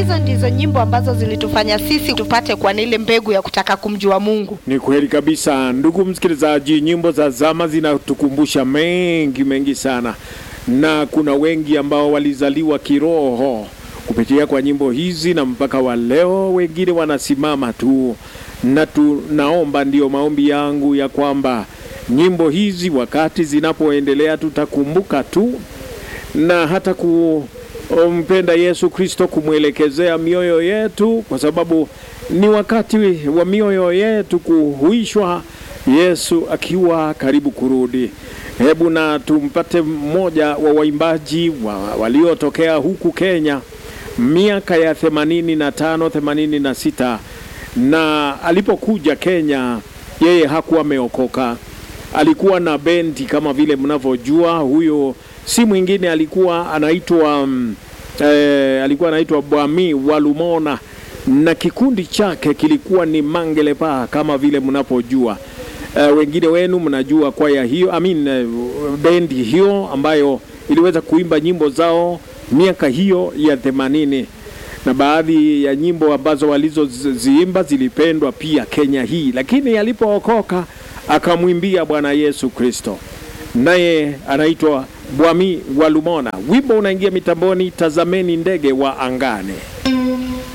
hizo ndizo nyimbo ambazo zilitufanya sisi tupate kwa ile mbegu ya kutaka kumjua Mungu. Ni kweli kabisa, ndugu msikilizaji, nyimbo za zama zinatukumbusha mengi mengi sana, na kuna wengi ambao walizaliwa kiroho kupitia kwa nyimbo hizi, na mpaka wa leo wengine wanasimama tu, na tunaomba, ndiyo maombi yangu ya kwamba nyimbo hizi wakati zinapoendelea tutakumbuka tu na hata kumpenda Yesu Kristo, kumwelekezea mioyo yetu, kwa sababu ni wakati wa mioyo yetu kuhuishwa, Yesu akiwa karibu kurudi. Hebu na tumpate mmoja wa waimbaji wa, waliotokea huku Kenya miaka ya themanini na tano themanini na sita na alipokuja Kenya yeye hakuwa ameokoka, alikuwa na bendi kama vile mnavyojua. Huyo si mwingine, alikuwa anaitwa um, eh, alikuwa anaitwa Bwami Walumona na kikundi chake kilikuwa ni Mangelepa kama vile mnapojua. Uh, wengine wenu mnajua kwaya hiyo I mean, uh, bendi hiyo ambayo iliweza kuimba nyimbo zao miaka hiyo ya themanini na baadhi ya nyimbo ambazo walizoziimba zilipendwa pia Kenya hii, lakini alipookoka akamwimbia Bwana Yesu Kristo, naye anaitwa Bwami Walumona. Wimbo unaingia mitamboni, tazameni ndege wa angane.